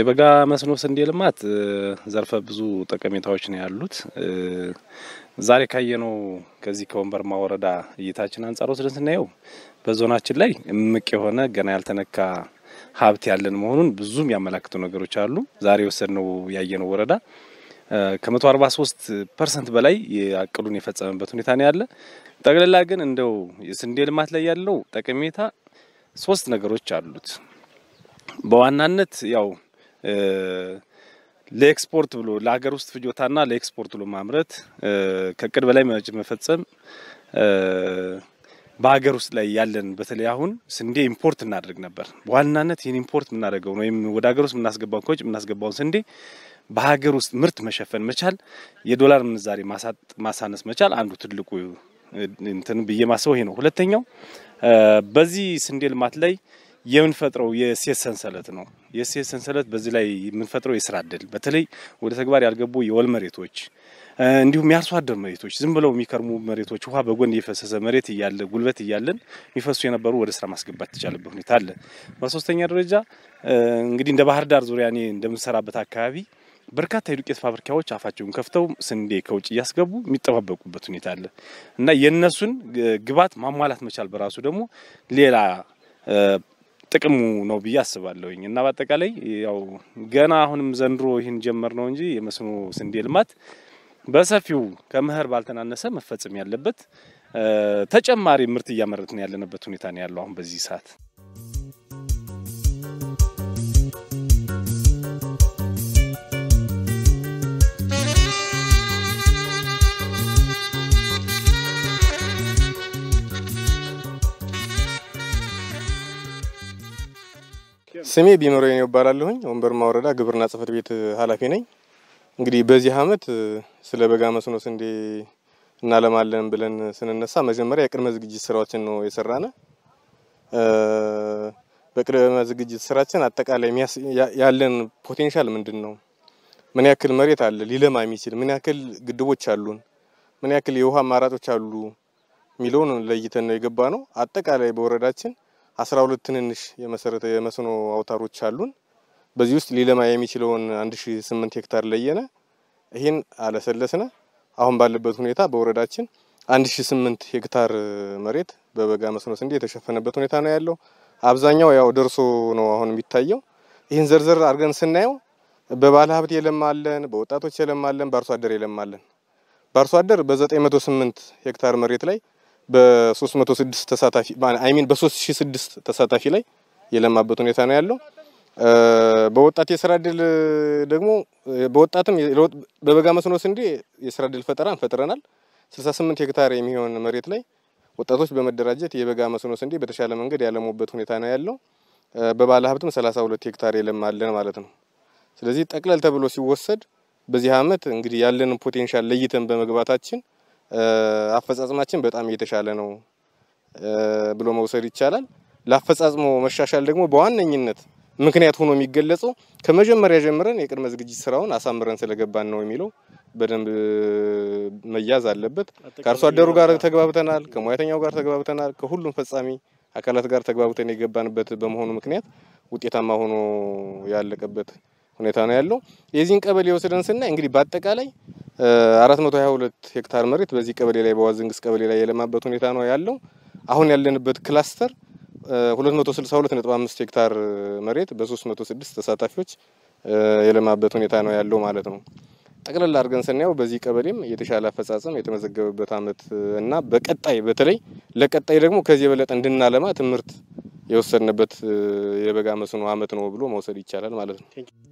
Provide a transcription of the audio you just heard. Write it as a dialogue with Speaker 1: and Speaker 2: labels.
Speaker 1: የበጋ መስኖ ስንዴ ልማት ዘርፈ ብዙ ጠቀሜታዎች ነው ያሉት። ዛሬ ካየነው ከዚህ ከወንበርማ ወረዳ እይታችን አንጻር ወስደን ስናየው በዞናችን ላይ እምቅ የሆነ ገና ያልተነካ ሀብት ያለን መሆኑን ብዙም ያመላክቱ ነገሮች አሉ። ዛሬ የወሰድነው ያየነው ወረዳ ከመቶ አርባ ሶስት ፐርሰንት በላይ እቅዱን የፈጸመበት ሁኔታ ነው ያለ። ጠቅላላ ግን እንደው የስንዴ ልማት ላይ ያለው ጠቀሜታ ሶስት ነገሮች አሉት። በዋናነት ያው ለኤክስፖርት ብሎ ለሀገር ውስጥ ፍጆታና ለኤክስፖርት ብሎ ማምረት ከእቅድ በላይ መፈጸም በሀገር ውስጥ ላይ ያለን በተለይ አሁን ስንዴ ኢምፖርት እናደርግ ነበር። በዋናነት ይህን ኢምፖርት የምናደርገውን ወይም ወደ ሀገር ውስጥ የምናስገባውን ከውጭ የምናስገባውን ስንዴ በሀገር ውስጥ ምርት መሸፈን መቻል፣ የዶላር ምንዛሬ ማሳነስ መቻል አንዱ ትልቁ እንትን ብዬ ማስበው ይሄ ነው። ሁለተኛው በዚህ ስንዴ ልማት ላይ የምንፈጥረው የእሴት ሰንሰለት ነው። የእሴት ሰንሰለት በዚህ ላይ የምንፈጥረው የስራ እድል በተለይ ወደ ተግባር ያልገቡ የወል መሬቶች እንዲሁም የአርሶ አደር መሬቶች ዝም ብለው የሚከርሙ መሬቶች ውሃ በጎን እየፈሰሰ መሬት እያለ ጉልበት እያለን የሚፈሱ የነበሩ ወደ ስራ ማስገባት የተቻለበት ሁኔታ አለ። በሶስተኛ ደረጃ እንግዲህ እንደ ባህር ዳር ዙሪያ እኔ እንደምሰራበት አካባቢ በርካታ የዱቄት ፋብሪካዎች አፋቸውን ከፍተው ስንዴ ከውጭ እያስገቡ የሚጠባበቁበት ሁኔታ አለ እና የእነሱን ግብዓት ማሟላት መቻል በራሱ ደግሞ ሌላ ጥቅሙ ነው ብዬ አስባለሁኝ እና በአጠቃላይ ያው ገና አሁንም ዘንድሮ ይህን ጀመር ነው እንጂ የመስኖ ስንዴ ልማት በሰፊው ከመኸር ባልተናነሰ መፈጸም ያለበት ተጨማሪ ምርት እያመረትን ያለንበት ሁኔታ ነው ያለው አሁን በዚህ ሰዓት።
Speaker 2: ስሜ ቢመሮኝ ይባላለሁኝ። ወንበርማ ወረዳ ግብርና ጽሕፈት ቤት ኃላፊ ነኝ። እንግዲህ በዚህ አመት ስለ በጋ መስኖ ስንዴ እናለማለን ብለን ስንነሳ መጀመሪያ የቅድመ ዝግጅት ስራዎችን ነው የሰራነ። በቅድመ ዝግጅት ስራችን አጠቃላይ ያለን ፖቴንሻል ምንድን ነው፣ ምን ያክል መሬት አለ ሊለማ የሚችል ምን ያክል ግድቦች አሉን፣ ምን ያክል የውሃ አማራጮች አሉ የሚለውን ለይተን ነው የገባ ነው። አጠቃላይ በወረዳችን አስራ ሁለት ትንንሽ የመሰረተ የመስኖ አውታሮች አሉን። በዚህ ውስጥ ሊለማ የሚችለውን አንድ ሺ ስምንት ሄክታር ለየነ። ይህን አለሰለስነ። አሁን ባለበት ሁኔታ በወረዳችን አንድ ሺ ስምንት ሄክታር መሬት በበጋ መስኖ ስንዴ የተሸፈነበት ሁኔታ ነው ያለው። አብዛኛው ያው ደርሶ ነው አሁን የሚታየው። ይህን ዘርዘር አድርገን ስናየው በባለ ሀብት የለማለን፣ በወጣቶች የለማለን፣ በአርሶ አደር የለማለን። በአርሶ አደር በ908 ሄክታር መሬት ላይ በ306 ተሳታፊ አይሚን በ3006 ተሳታፊ ላይ የለማበት ሁኔታ ነው ያለው። በወጣት የስራ እድል ደግሞ በወጣትም በበጋ መስኖ ስንዴ የስራ እድል ፈጠራን ፈጥረናል። 68 ሄክታር የሚሆን መሬት ላይ ወጣቶች በመደራጀት የበጋ መስኖ ስንዴ በተሻለ መንገድ ያለሙበት ሁኔታ ነው ያለው። በባለ ሀብትም 32 ሄክታር የለማለን ማለት ነው። ስለዚህ ጠቅለል ተብሎ ሲወሰድ በዚህ አመት እንግዲህ ያለንን ፖቴንሻል ለይተን በመግባታችን አፈጻጽማችን በጣም እየተሻለ ነው ብሎ መውሰድ ይቻላል። ለአፈጻጽሞ መሻሻል ደግሞ በዋነኝነት ምክንያት ሆኖ የሚገለጸው ከመጀመሪያ ጀምረን የቅድመ ዝግጅት ስራውን አሳምረን ስለገባን ነው የሚለው በደንብ መያዝ አለበት። ከአርሶ አደሩ ጋር ተግባብተናል፣ ከሙያተኛው ጋር ተግባብተናል፣ ከሁሉም ፈጻሚ አካላት ጋር ተግባብተን የገባንበት በመሆኑ ምክንያት ውጤታማ ሆኖ ያለቀበት ሁኔታ ነው ያለው። የዚህን ቀበሌ ወስደን ስናይ እንግዲህ በአጠቃላይ 422 ሄክታር መሬት በዚህ ቀበሌ ላይ በዋዝንግስ ቀበሌ ላይ የለማበት ሁኔታ ነው ያለው። አሁን ያለንበት ክላስተር 262.5 ሄክታር መሬት በ306 ተሳታፊዎች የለማበት ሁኔታ ነው ያለው ማለት ነው። ጠቅለል አድርገን ስናየው በዚህ ቀበሌም የተሻለ አፈጻጸም የተመዘገበበት አመት እና በቀጣይ በተለይ ለቀጣይ ደግሞ ከዚህ የበለጠ እንድናለማ ትምህርት የወሰድንበት የበጋ መስኖ አመት ነው ብሎ መውሰድ ይቻላል ማለት ነው።